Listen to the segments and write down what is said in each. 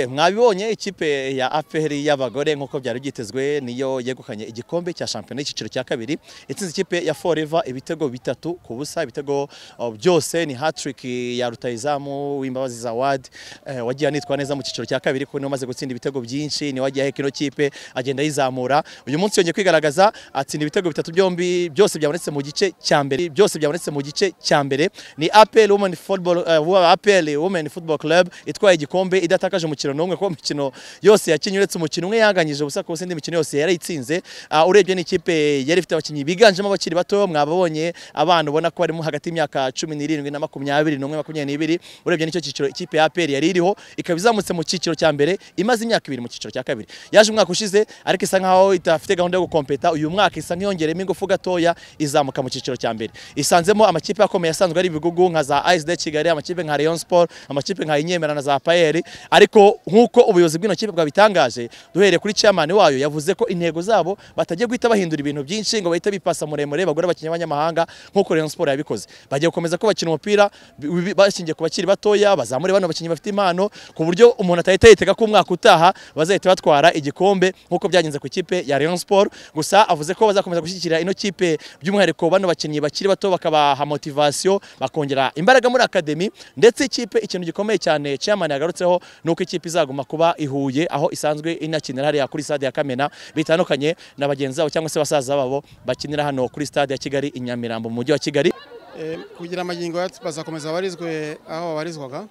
mwabibonye ikipe ya APR y'abagore nk'uko byari byitezwe niyo yegukanye igikombe cya shampiyona y'icyiciro cya kabiri itsinze ikipe ya Forever ibitego bitatu ku busa ibitego oh, byose ni hat-trick ya rutayizamu w'imbabazi za Ward eh, wagiye anitwa neza mu cyiciro cya kabiri kuko niwe umaze gutsinda ibitego byinshi niwe wagiye aheka ino kipe agenda ayizamura uyu munsi yongeye kwigaragaza atsinda ibitego bitatu byombi byose byabonetse mu gice cya mbere byose byabonetse mu gice cya mbere ni APR Women Football uh, APR Women Football Club itwaye igikombe idatakaje mu umukino n'umwe kuko imikino yose yakinnye uretse umukino umwe yanganyije ubusa ku indi mikino yose yarayitsinze uh, urebye n'ikipe yari ifite abakinnyi biganjemo abakiri bato mwababonye abana ubona ko barimo hagati y'imyaka cumi n'irindwi na makumyabiri n'umwe makumyabiri n'ibiri urebye n'icyo cyiciro ikipe ya APR yari iriho ikaba izamutse mu cyiciro cya mbere imaze imyaka ibiri mu cyiciro cya kabiri yaje umwaka ushize ariko isa nkaho idafite gahunda yo gukompeta uyu mwaka isa nk'iyongeremo ingufu gatoya izamuka mu cyiciro cya mbere isanzemo amakipe akomeye asanzwe ari ibigugu nka za ASD Kigali amakipe nka Rayon Sport amakipe nka Inyemera na za Payeri ariko nk'uko ubuyobozi bw'ino kipe bwabitangaje duhereye kuri chairman wayo yavuze ko intego zabo batagiye guhita bahindura ibintu byinshi ngo bahite bipasa muremure bagura abakinnyi b'abanyamahanga nk'uko Rayon Sport yabikoze bagiye gukomeza ko bakina umupira bi- bi- bashingiye ku bakiri batoya bazamure bano bakinnyi bafite impano ku buryo umuntu atahita yitega ko umwaka utaha bazahita batwara igikombe nk'uko byagenze ku ikipe ya Rayon Sport gusa avuze ko bazakomeza gushyigikira ino kipe by'umwihariko bano bakinnyi bakiri bato bakabaha motivation bakongera imbaraga muri academy ndetse ikipe ikintu gikomeye cyane chairman yagarutseho nuko ikipe izaguma kuba ihuye aho isanzwe inakinira hariya kuri stade ya Kamena bitandukanye na bagenzi babo cyangwa se basaza babo bakinira hano kuri stade ya Kigali i Nyamirambo mu mujyi wa Kigali Eh, kugira amagingo yacu bazakomeza barizwe aho babarizwaga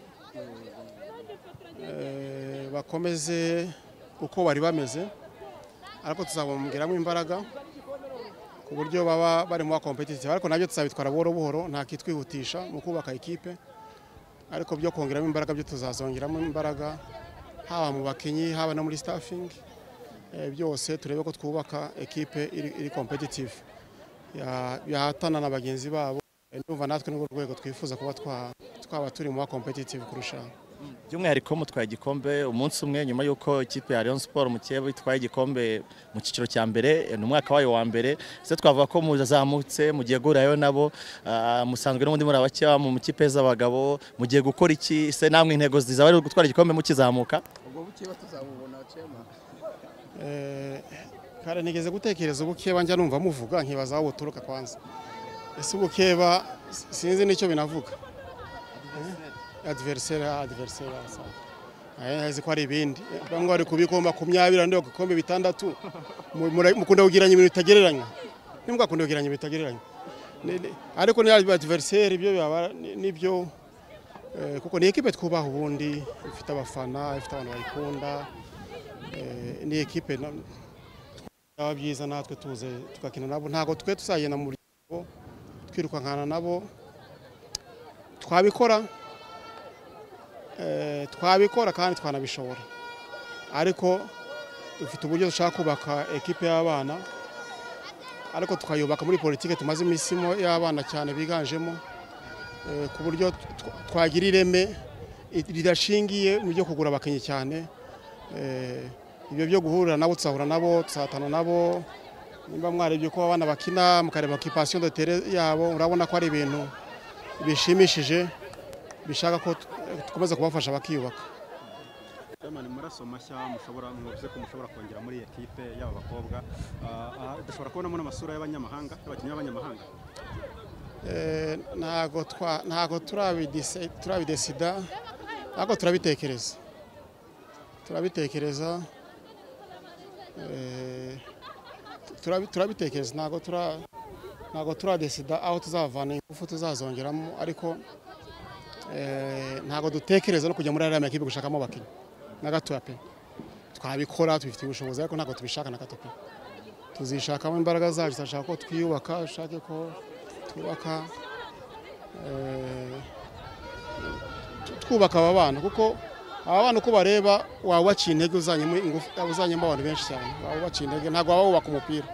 Eh, bakomeze uko bari bameze ariko tuzabongeramo imbaraga ku buryo baba bari mu competitive ariko nabyo tuzabitwara buhoro buhoro nta kitwihutisha mu kubaka ikipe ariko byo kongeramo imbaraga byo tuzazongeramo imbaraga haba mu bakinnyi haba no muri staffing Eh, byose turebe ko twubaka ekipe iri, iri competitive Ya- yahatana na bagenzi babo ndumva natwe n'urwo rwego twifuza kuba twa- twaba turi mu ba competitive kurusha by'umwihariko mutwaye igikombe umunsi umwe nyuma y'uko ikipe ya Rayon Sport mukeba itwaye igikombe mu cyiciro cya mbere ni umwaka wayo wa mbere se twavuga ko muzamutse mugiye guhurirayo nabo ah, musanzwe n'ubundi muri abakeya mu kipe z'abagabo mugiye gukora iki se namwe intego zizaba ari gutwara igikombe mukizamuka ubwo bukeba tuzabubona cema Eh, kare nigeze gutekereza ubukeba njya numva muvuga nkibaza aho buturuka kwanza ese ubukeba s- sinzi n'icyo binavuga adversaire adversaire azi ko ari ibindi Eh, bamwe bari kubikomba makumyabiri abandi bagakombe bitandatu Mu- mura- mukunda kugereranya ibintu bitagereranywa ntimugakunda kugereranya ibintu bitagereranywa Ni- ni- ariko ni adversaire ibyo byaba ni- nibyo Eh, kuko ni ekipe twubaha ubundi ifite abafana ifite abantu bayikunda Eh, ni ekipe na- byaba byiza natwe tuze tugakina nabo ntabwo twe tuzagenda mu buryo twirukankana nabo twabikora eh, twabikora kandi twanabishobora ariko dufite uburyo dushaka kubaka ekipe y'abana ariko tukayubaka muri politike tumaze iminsi mo y'abana cyane biganjemo eh, ku buryo tw- twagira ireme i- ridashingiye mu byo kugura abakinnyi cyane Eh, ibyo byo guhurira nabo tuzahura nabo tuzatana nabo nimba mwarebye ko abana bakina mukareba occupation de terrain yabo urabona ko ari ibintu bishimishije bishaka ko tu- dukomeza kubafasha bakiyubaka Chairman maraso mashya mushobora mwavuze ko mushobora kongera muri iyi ekipe y'aba bakobwa Ah, ah, dushobora kubonamo n'amasura y'abanyamahanga y'abakinnyi b'abanyamahanga Eh, ntago twa- ntago turabidise- turabidesida ariko turabitekereza turabitekereza eh, turabi- turabitekereza ntago tura ntago turadesida aho tuzavana ingufu tuzazongeramo ariko eh, ntago dutekereza no kujya muri ariya makipe gushakamo abakinnyi na gatoya pe twabikora tubifitiye ubushobozi ariko ntago tubishaka na gato pe tuzishakamo imbaraga zacu turashaka ko twiyubaka dushake ko twubaka eh, twubaka aba bana kuko aba bana uko bareba waba ubaciye intege uzanyemo ingufu uzanyemo abantu benshi cyane waba ubaciye intege ntabwo waba wubaka umupira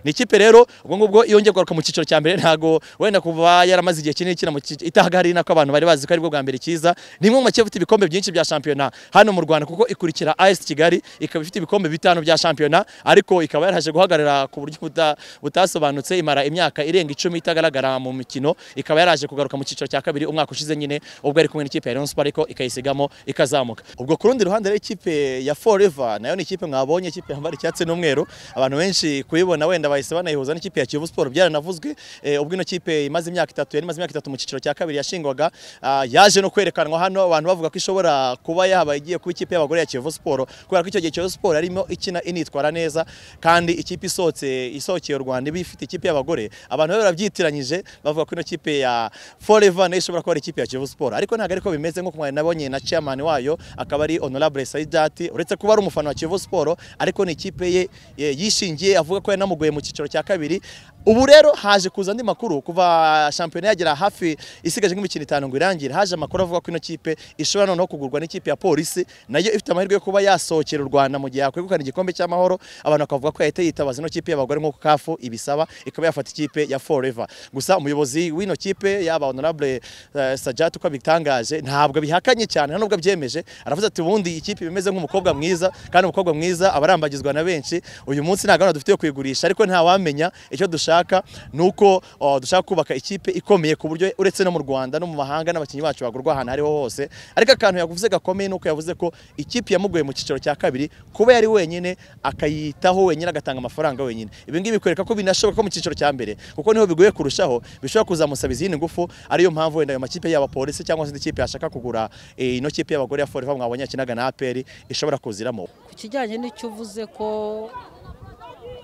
ni ikipe rero ubwo ngubwo iyo ngiye kugaruka mu cyiciro cya mbere ntago wenda kuva yaramaze igihe kinini kina mu cyiciro itahagari nako abantu bari bazi ko aribwo bwa mbere cyiza ni imwe mu makipe afite ibikombe byinshi bya shampiyona hano mu Rwanda kuko ikurikira AS Kigali ikaba ifite ibikombe bitanu bya shampiyona ariko ikaba yaraje guhagarara ku buryo buta- butasobanutse imara imyaka irenga icumi itagaragara mu mikino ikaba yaraje kugaruka mu cyiciro cya kabiri umwaka ushize nyine ubwo yari kumwe n'ikipe ya Rayon Sports ariko ikayisigamo ikazamuka ubwo ku rundi ruhande rero ikipe ya Forever nayo ni ikipe mwabonye ikipe yambara icyatsi n'umweru abantu benshi kuyibona wenda bahise banayihuza n'ikipe ya Kiyovu Sport byaranavuzwe eh, ubwo ino kipe imaze imyaka itatu yari imaze imyaka itatu mu cyiciro cya kabiri yashingwaga ah, yaje no kwerekanwa hano abantu bavuga ko ishobora kuba yaba igiye kuba ikipe y'abagore ya Kiyovu Sport kubera ko icyo gihe Kiyovu Sport yarimo ikina initwara neza kandi ikipe isohotse isohokeye u Rwanda iba ifite ikipe y'abagore abantu bari barabyitiranyije bavuga ko ino kipe ya Forever nayo ishobora kuba ari ikipe ya Kiyovu Sport ariko ntabwo ariko bimeze nk'uko mwari nabonye na chairman wayo akaba ari Honorable Saidati uretse kuba ari umufana wa Kiyovu Sport ariko ni ikipe ye ye- yishingiye avuga ko yanamugoye mu cyiciro cya kabiri ubu rero haje kuza andi makuru kuva shampiyona yagera hafi isigaje nk'imikino itanu ngo irangire haje amakuru avuga ko ino kipe ishobora noneho kugurwa n'ikipe ya polisi nayo ifite amahirwe yo kuba yasohokera u Rwanda mu gihe yakwegukana igikombe cy'amahoro abantu bakavuga ko yahita yitabaza ino kipe y'abagore nk'uko kafu ibisaba ikaba yafata ikipe ya forever gusa umuyobozi w'ino kipe yaba honorable eh, sajat uko abitangaje ntabwo bihakanye cyane nubwo abyemeje aravuze ati ubundi ikipe imeze nk'umukobwa mwiza kandi umukobwa mwiza aba arambagizwa na benshi uyu munsi nta gahunda dufite yo kuyigurisha ariko ntawamenya icyo dushaka ni uko oh, dushaka kubaka ikipe ikomeye ku buryo uretse no mu rwanda no mu mahanga n'abakinnyi bacu bagurwa ahantu ariho hose ariko akantu yavuze gakomeye ni uko yavuze ko ikipe yamugoye mu cyiciro cya kabiri kuba yari wenyine akayitaho wenyine agatanga amafaranga wenyine ibi ngibi bikwereka ko binashoboka ko mu cyiciro cya mbere kuko niho bigoye kurushaho bishobora kuzamusaba izindi ngufu ariyo mpamvu wenda ayo makipe yaba polisi cyangwa se indi kipe yashaka kugura eh, ino kipe y'abagore ya forever mwabonye yakinaga na aperi ishobora kuziramo ku kijyanye n'icyo uvuze ko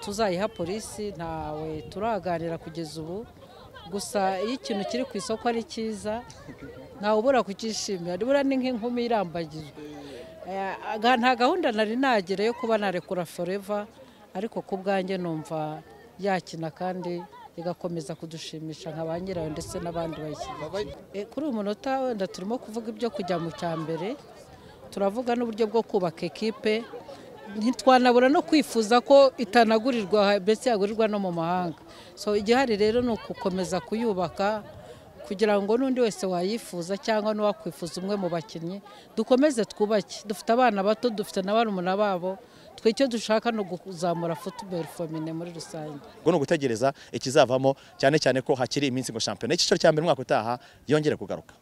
tuzayiha polisi ntawe turaganira kugeza ubu gusa iyo ikintu kiri ku isoko ari cyiza ntawe ubura kucyishimira nibura ni nk'inkumi irambagijwe Eh, aga- nta gahunda nari nagira yo kuba narekura foreva ariko ku bwanjye numva yakina kandi igakomeza kudushimisha nka ba nyirayo ndetse n'abandi bayishyigikiye Eh, kuri uyu munota wenda turimo kuvuga ibyo kujya mu cya mbere turavuga n'uburyo bwo kubaka ekipe ntitwanabura no kwifuza ko itanagurirwa ndetse yagurirwa no mu mahanga so igihari rero ni ugukomeza kuyubaka kugira ngo n'undi wese wayifuza cyangwa n'uwakwifuza umwe mu bakinnyi dukomeze twubake dufite abana bato dufite na barumuna babo twe icyo dushaka ni ukuzamura futuboro fomine muri rusange ubwo ni ugutegereza ikizavamo cyane cyane ko hakiri iminsi ngo shampiyona icyiciro cya mbere umwaka utaha yongere kugaruka